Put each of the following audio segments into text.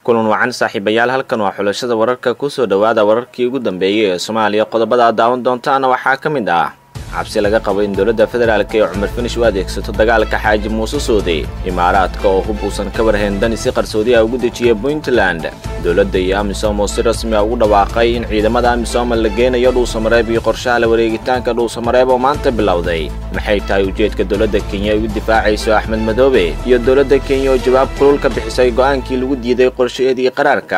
kulan wacan saaxiibayaal halkan waa xulashada wararka kusoo dhowaada wararkii ugu dambeeyey ee soomaaliya qodobada aad daawan doontaana waxaa ka mid ah cabsi laga qabo in dowladda federaalk ee cumar finish u adeegsato dagaalka xaaji muuse soode imaaraadka oo hub uusan ka warhayn dani si qarsoodi ah ugu dejiyay puntland dowladda iyo amisom oo si rasmi ah ugu dhawaaqay in ciidamada amisom la geenayo dhuusamareeb iyo qorshaha la wareegitaanka dhuusamareeb oo maanta bilowday maxay tahay ujeedka dowladda kenya ay ugu difaacayso axmed madoobe iyo dowladda kenya oo jawaab kulul ka bixisay go'aankii lagu diiday qorshaeedii qaraarka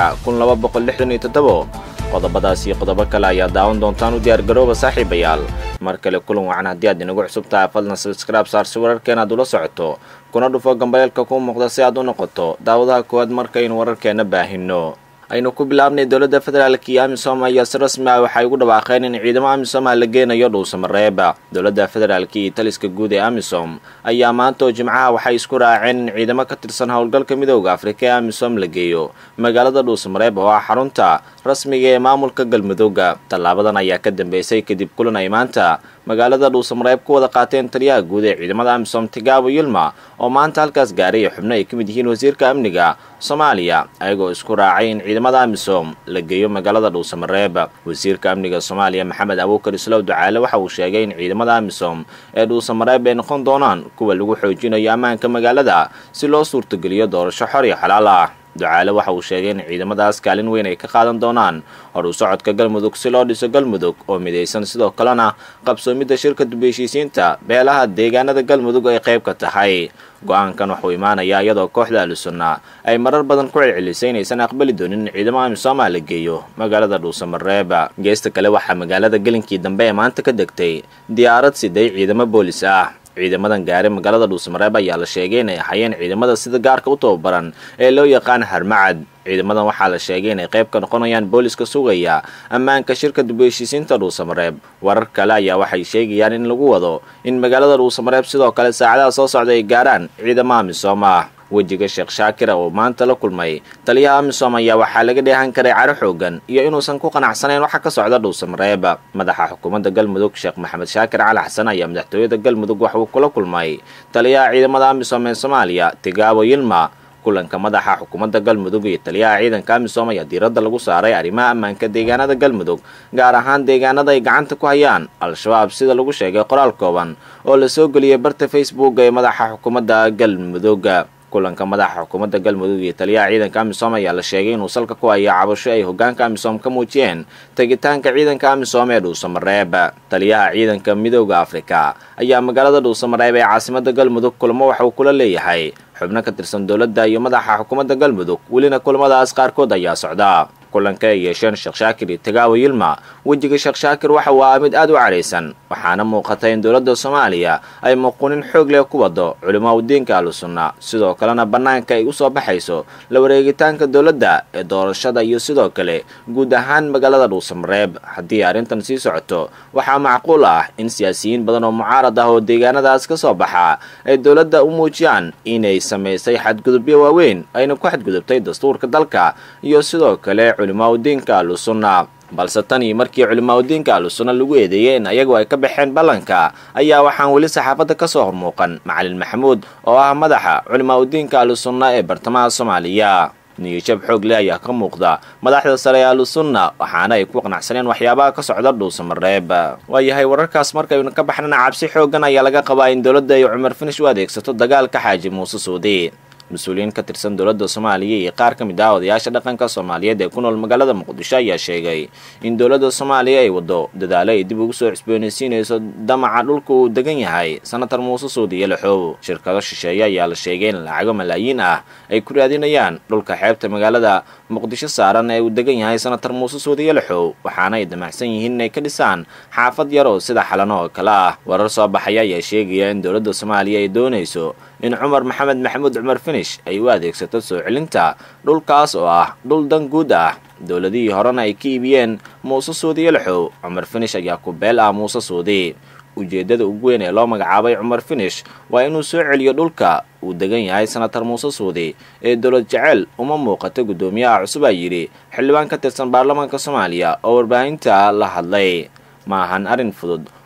qodobadaas iyo qodobo kale ayaa daawan doontaan u diyaargarooba saaxiibayaal mar kale kulan wacan haddii aad inagu cusub tahay fadlan sabskraib saarsi wararkeen aad ula socoto kuna dhufo gambaleelka kuu muuqda si aad u noqoto daawadaha koowaad markaynu wararkeenna baahinno aynu ku bilaabnay dowladda federaalk iyo amisom ayaa si rasmi ah waxay ugu dhawaaqeen in ciidamo amisom ah la geenayo dhuusamareeb dowladda federaalk iyo taliska guud ee amisom ayaa maanta oo jimcaha waxay isku raaceen in ciidamo ka tirsan howlgalka midooda afrika ee amisom la geeyo magaalada dhuusamareeb oo ah xarunta rasmiga ee maamulka galmudugga tallaabadan ayaa ka dambeysay kadib kulan ay maanta magaalada dhuusamareeb ku wada qaateen taliyaha guud ee ciidamada amisom tigaabo yilma oo maanta halkaas gaaray xubno ay ka mid yihiin wasiirka amniga soomaaliya ayagoo isku raacay in ciidamada amisom la geeyo magaalada dhuusamareeb wasiirka amniga soomaaliya maxamed abuukar islow ducaale waxa uu sheegay in ciidamada amisom ee dhuusamareeb ay noqon doonaan kuwa lagu xoojinayo ammaanka magaalada si loo suurtogeliyo doorasho xor iyo xalaal ah ducaale waxa uu sheegay in ciidamadaas kaalin weyn ay ka qaadan doonaan hor u socodka galmudug si loo dhiso galmudug oo midaysan sidoo kalena qabsoomidda shirka dubheshiisiinta beelaha deegaanada galmudug ay qayb ka tahay go-aankan waxuu imaanayaa iyadoo kooxda ahlusunna ay marar badan ku celcelisay inaysan aqbali doonin in ciidamo amisooma la geeyo magaalada dhuusamareeb geesta kale waxaa magaalada gelinkii dambe ee maanta ka degtay diyaarad siday ciidamo boolis ah ciidamadan gaari magaalada dhuusamareeb ayaa la sheegay inay ahayeen ciidamada sida gaarka u tababaran ee loo yaqaan harmacad ciidamadan waxaa la sheegay inay qayb ka noqonayaan booliska sugaya ammaanka shirka dubheshiisiinta dhuusamareeb warar kale ayaa waxay sheegayaan in lagu wado in magaalada dhuusamareeb sidoo kale saacadaha soo socda ay gaarhaan ciidamo amisom ah wejiga sheekh shaakir oo maanta la kulmay taliyaha amisom ayaa waxaa laga dheehan karay caro xoogan iyo inuusan ku qanacsanayn waxa ka socda dhuusamareeb madaxa xukuumadda galmudug sheekh maxamed shaakir cali xasan ayaa madaxtooyada galmudug wax uu kula kulmay taliyaha ciidamada amisom ee soomaaliya tigaabo yilma kulanka madaxa xukuumadda galmudug iyo taliyaha ciidanka amisom ayaa diiradda lagu saaray arrimaha ammaanka deegaanada galmudug gaar ahaan deegaanada ay gacanta ku hayaan al-shabaab sida lagu sheegay qoraal kooban oo la soo geliyay barta facebook ee madaxa xukuumadda galmudug kulanka madaxa xukuumadda galmudug iyo taliyaha ciidanka amisom ayaa la sheegay inuu salka ku hayo cabasho ay hogaanka amisom ka muujiyeen tegitaanka ciidanka amisom ee dhuusamareeb taliyaha ciidanka midooda afrika ayaa magaalada dhuusamareeb ee caasimada galmudug kulamo waxa uu kula leeyahay xubno ka tirsan dowladda iyo madaxa xukuumadda galmudug welina kulamadaas qaarkood ayaa socda kulanka ay yeesheen sheekh shaakir iyo tagaawo yilma wejiga sheekh shaakir waxa uu ahaa mid aad u cadhaysan waxaana muuqata in dowladda soomaaliya ay muqunin xoog leh ku wado culimaa udiinka ahlusunna sidoo kalena bannaanka ay u soo baxayso la wareegitaanka dowladda ee doorashada iyo sidoo kale guud ahaan magaalada dhuusamareeb haddii arrintan sii socoto waxaa macquul ah in siyaasiyiin badan oo mucaarad ah oo deegaanadaas ka soo baxa ay dowladda u muujiyaan inay samaysay xadgudubyo waaweyn ayna ku xadgudubtay dastuurka dalka iyo sidoo kale culimaauddiinka ahlusunna balse tan iyo markii culimaauddiinka ahlusunna lagu eedeeyey in ayagu ay ka baxeen ballanka ayaa waxaan weli saxaafadda ka soo hormuuqan macalin maxamuud oo ah madaxa culimaauddiinka ahlusunna ee bartamaha soomaaliya niyajab xoog leh ayaa ka muuqda madaxda sare ee ahlusunna waxaana ay ku qanacsaneen waxyaabaha ka socda dhuusamareeb waayahay wararkaas markaynu ka baxnana cabsi xoogan ayaa laga qabaa in dowladda ay cumar finish u adeegsato dagaalka xaaji muuse suudi mas-uuliyiin ka tirsan dowladda soomaaliya iyo qaar ka mid ah odayaasha dhaqanka soomaaliyeed ee ku nool magaalada muqdisho ayaa sheegay in dowladda soomaaliya ay waddo dadaalo ay dib ugu soo cusboonaysiinayso damaca dhulka uu degan yahay senatar muuse suudi iyo laxoow shirkado shisheeye ayaa la sheegay in lacago malaayiin ah ay ku raadinayaan dhulka xeebta magaalada muqdisho saaran ee uu degan yahay senatar muuse suudi iyo laxoow waxaana ay damacsan yihiin inay ka dhisaan xaafad yar oo sida xalano oo kale ah warar soo baxaya ayaa sheegaya in dowladda soomaaliya ay doonayso in cumar maxamed maxamuud cumar finish ay u adeegsato soo celinta dhulkaas oo ah dhul dan guud ah dowladihii horena ay ka iibiyeen muuse suudi iyo laxow cumar finish ayaa ku beel ah muuse suudi ujeeddada ugu weyn ee loo magacaabay cumar finish waa inuu soo celiyo dhulka uu degan yahay senatar muuse suudi ee dowlad jecel uma muuqata guddoomiyaha cusub aa yidhi xildhibaan ka tirsan baarlamaanka soomaaliya oo warbaahinta la hadlay ma ahan arrin fudud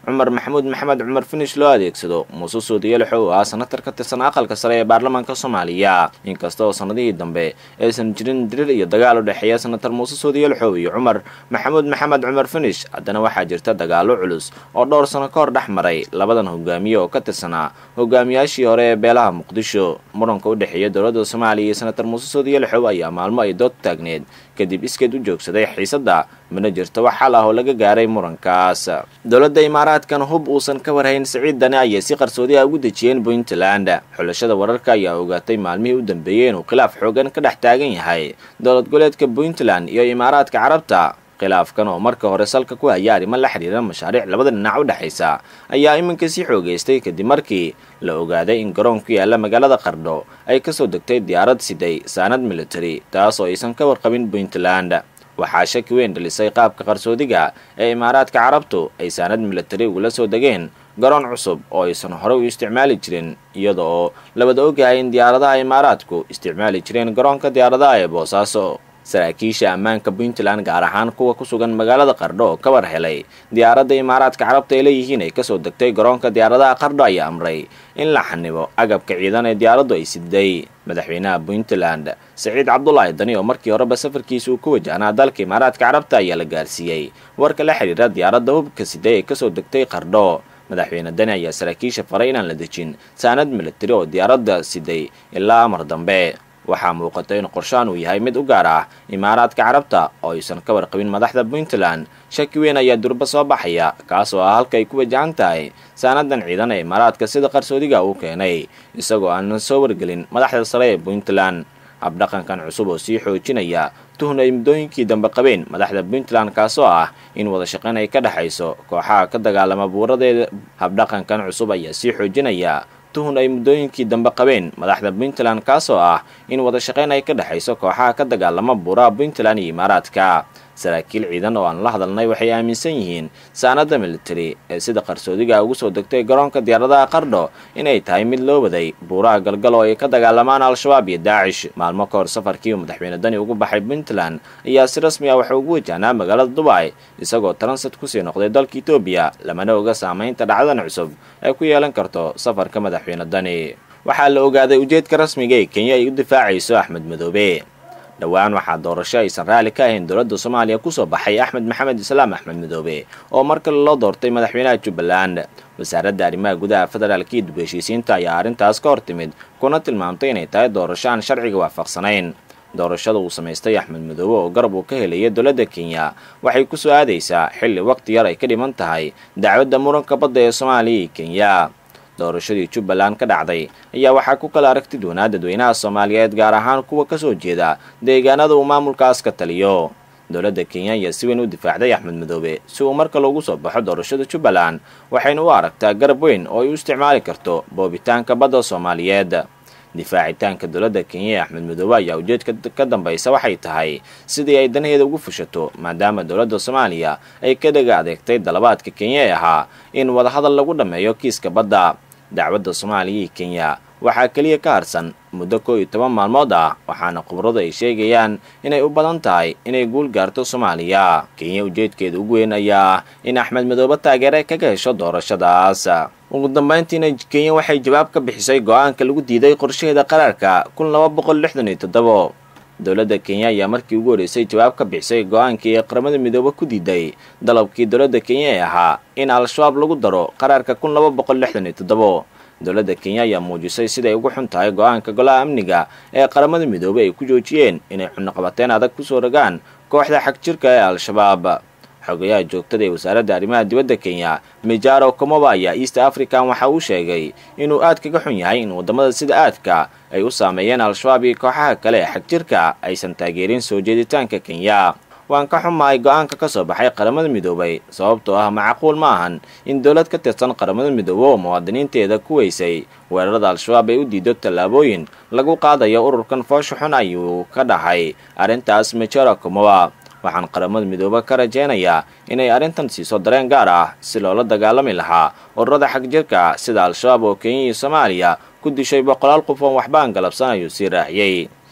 cumar maxamuud maxamed cumar finish loo adeegsado muuse suudiyalaxo oo ah senatar ka tirsan aqalka sare ee baarlamaanka soomaaliya inkasta oo sanadihii dambe aysan jirin dirir iyo dagaal u dhexeeya senatar muuse suudiyalaxow iyo cumar maxamuud maxamed cumar finish haddana waxaa jirta dagaalo culus oo dhowr sano ka hor dhex maray labadan hogaamiye oo ka tirsanaa hogaamiyaashii hore ee beelaha muqdisho muranka u dhexeeya dowladda soomaaliya iyo senatar muuse suudiyalaxow ayaa maalmo ay dood taagneed kadib iskeed u joogsaday xiisadda mana jirto wax xal ah oo laga gaaray murankaas dowladda imaaraadkan hub uusan ka warhayn siciid dane ayay si qarsoodi ah ugu dejiyeen puntland xulashada wararka ayaa ogaatay maalmihii u dambeeyey inuu khilaaf xoogan ka dhex taagan yahay dowlad goleedka puntland iyo imaaraadka carabta khilaafkan oo marka hore salka ku haya arrimo la xidhiira mashaariic labada dhinac u dhexaysa ayaa iminka sii xoogaystay kadib markii la ogaaday in garoon ku yaalla magaalada qardho ay kasoo degtay diyaarad siday saanad military taas oo aysan ka warqabin puntland waxaa shaki weyn dhalisay qaabka qarsoodiga ee imaaraadka carabtu ay saanad military ugula soo degeen garoon cusub oo aysan hore u isticmaali jirin iyada oo labada ogahay in diyaaradaha imaaraadku isticmaali jireen garoonka diyaaradaha ee boosaaso saraakiisha ammaanka puntland gaar ahaan kuwa ku sugan magaalada qardho oo ka war helay diyaaradda imaaraadka carabta ay leeyihiin ay kasoo degtay garoonka diyaaradaha qardho ayaa amray in la xanibo agabka ciidan ee diyaaraddu ay siday madaxweynaha puntland saciid cabdulaahi dani oo markii horeba safarkiisa uu ku wajahnaa dalka imaaraadka carabta ayaa la gaarsiiyey warka la xidhiira diyaaradda hubka siday ee kasoo degtay qardho madaxweyne dani ayaa saraakiisha faray inaan la dejin saanad militari oo diyaaradda siday ilaa amar dambe waxaa muuqata in qorshaan uu yahay mid u gaar ah imaaraadka carabta oo aysan ka warqabin madaxda puntland shaki weyn ayaa durba soo baxaya kaas oo ah halka ay ku wajahan tahay saanadan ciidan ee imaaraadka sida qarsoodiga uu keenay isagoo aanan soo wargelin madaxda sare ee puntland habdhaqankan cusub oo sii xoojinaya tuhun ay muddooyinkii dambe qabeen madaxda puntland kaasoo ah in wada shaqayn ay ka dhexayso kooxaha ka dagaalama buuradeeda habdhaqankan cusub ayaa sii xoojinaya tuhun ay muddooyinkii dambe qabeen madaxda puntland kaasoo ah in wada shaqayn ay ka dhexayso kooxaha ka dagaalama buuraha puntland iyo imaaraadka saraakiil ciidan oo aan la hadalnay waxay aaminsan yihiin saanada military ee sida qarsoodiga ugu soo degtay garoonka diyaaradaha qardho inay tahay mid loo waday buuraha galgal oo ay ka dagaalamaan al-shabaab iyo daacish maalmo ka hor safarkii uu madaxweyne dani ugu baxay puntland ayaa si rasmi ah waxa ugu wajahnaa magaalada dubai isagoo taransat kusii noqday dalka etoobiya lamana oga saamaynta dhacdadan cusub ay ku yeelan karto safarka madaxweyne dani waxaa la ogaaday ujeedka rasmiga ee kenya ay u difaacayso axmed madoobe dhowaan waxaa doorasho aysan raalli ka ahayn dowladda soomaaliya kusoo baxay axmed maxamed islaam axmed madoobe oo mar kale loo doortay madaxweynaha jubbaland wasaaradda arrimaha gudaha federaalka iyo dib heshiisiinta ayaa arrintaas ka hor timid kuna tilmaamtay inay tahay doorasho aan sharciga waafaqsanayn doorashada uu samaystay axmed madoobe oo garab uu ka helaya dowladda kenya waxay ku soo aadaysaa xilli waqti yar ay ka dhiman tahay dacwadda muranka badda ee soomaaliya iyo kenya doorashadii jubbaland ka dhacday ayaa waxaa ku kala aragti doonaa dadweynaha soomaaliyeed gaar ahaan kuwa ka soo jeeda deegaanada uu maamulkaas ka taliyo dowladda kenya ayaa si weyn u difaacday axmed madoobe si uu marka loogu soo baxo doorashada jubbaland waxayna u aragtaa garab weyn oo ay u isticmaali karto boobitaanka badda soomaaliyeed difaacitaanka dowladda kenya ee axmed madoobe ayaa ujeedka ka dambaysa waxay tahay sidii ay danaheeda ugu fushato maadaama dowladda soomaaliya ay ka dhaga adeegtay dalabaadka kenya ee ahaa in wadahadal lagu dhammeeyo kiiska badda dacwadda soomaaliya iyo kenya waxaa keliya ka harsan muddo koo iyo toban maalmood ah waxaana khubradu ay sheegayaan inay u badan tahay inay guul gaarto soomaaliya kenya ujeedkeeda ugu weyn ayaa ah in axmed madoobe taageere kaga hesho doorashadaas ugu dambayntiina kenya waxay jawaab ka bixisay go-aanka lagu diiday qorshaheeda qaraarka kun laba boqol lixdan iyo toddobo dowladda kenya ayaa markii ugu horreysay jawaab ka bixisay go-aankii ee qaramada midoobe ku diiday dalabkii dowladda kenya ee ahaa in al-shabaab lagu daro qaraarka kun laba boqol lixdan iyo toddobo dowladda kenya ayaa muujisay siday ugu xun tahay go-aanka golaha amniga ee qaramada midoobey ay ku joojiyeen inay xunaqabateen adag kusoo rogaan kooxda xag jirka ee al-shabaab xogayaha joogtada ee wasaaradda arrimaha dibadda kenya mijaro komoba ayaa east african waxa uu sheegay inuu aad kaga xun yahay in waddamada sida aadka ay u saameeyeen al-shabaab iyo kooxaha kale ee xag jirka aysan taageerin soo jeeditaanka kenya waan ka xumahay go-aanka ka soo baxay qaramada midoobay sababtoo ah macquul ma ahan in dowlad ka tirsan qaramada midoobe oo muwaadiniinteeda ku weysay weerarada al-shabaab ay u diido tallaabooyin lagu qaadayo ururkan foosha xun ayuu ka dhahay arrintaas majara komoba waxaan qaramada midoobe ka rajaynayaa inay arrintan siiso dareen gaar ah si loola dagaalami lahaa ururada xag jirka sida al-shabaab oo kenya iyo soomaaliya ku dishay boqolaal qof oon waxbaan galabsan ayuu sii raaciyey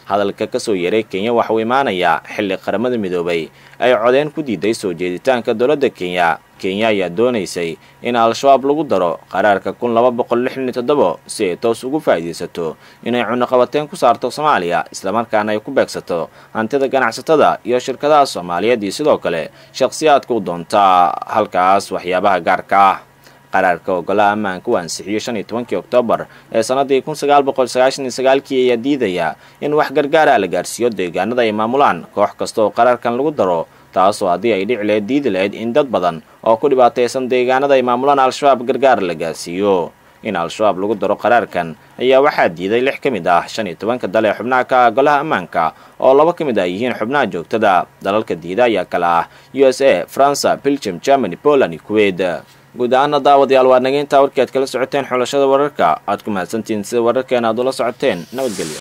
hadalka kasoo yeeray kenya waxauu imaanayaa xilli qaramada midoobay ay codeen ku diiday soo jeeditaanka dowladda kenya kenya ayaa doonaysay in al-shabaab lagu daro qaraarka kun laba boqol lixdan iyo toddobo si ay toos ugu faa'iidaysato inay cunaqabateen ku saarto soomaaliya islamarkaana ay ku beegsato hantida ganacsatada iyo shirkadaha soomaaliyeed iyo sidoo kale shakhsiyaadka u doonta halkaas waxyaabaha gaarka ah qaraarka ogolaha ammaanka uu ansixiyo shan iyo tobankii oktoobar ee sannaddii kun sagaal boqol sagaashan iyo sagaalkii ayaa diidaya in wax gargaara la gaarsiiyo deegaanada ay maamulaan koox kasta oo qaraarkan lagu daro taasoo haddii ay dhici lahayd diidi lahayd in dad badan oo ku dhibaataysan deegaanada ay maamulaan al-shabaab gargaar la gaarsiiyo in al-shabaab lagu daro qaraarkan ayaa waxaa diiday lix ka mid ah shan iyo tobanka dal ee xubnaha ka ah golaha ammaanka oo laba ka mid ah yihiin xubnaha joogtada dalalka diida ayaa kale ah u s a faransa belgium germany poland iyo kuwait guud ahaana daawadayaal waa nageyntaa warkii aad kala socoteen xulashada wararka aad ku mahadsantihiin sida wararkeena aad ula socoteen nabadgelyo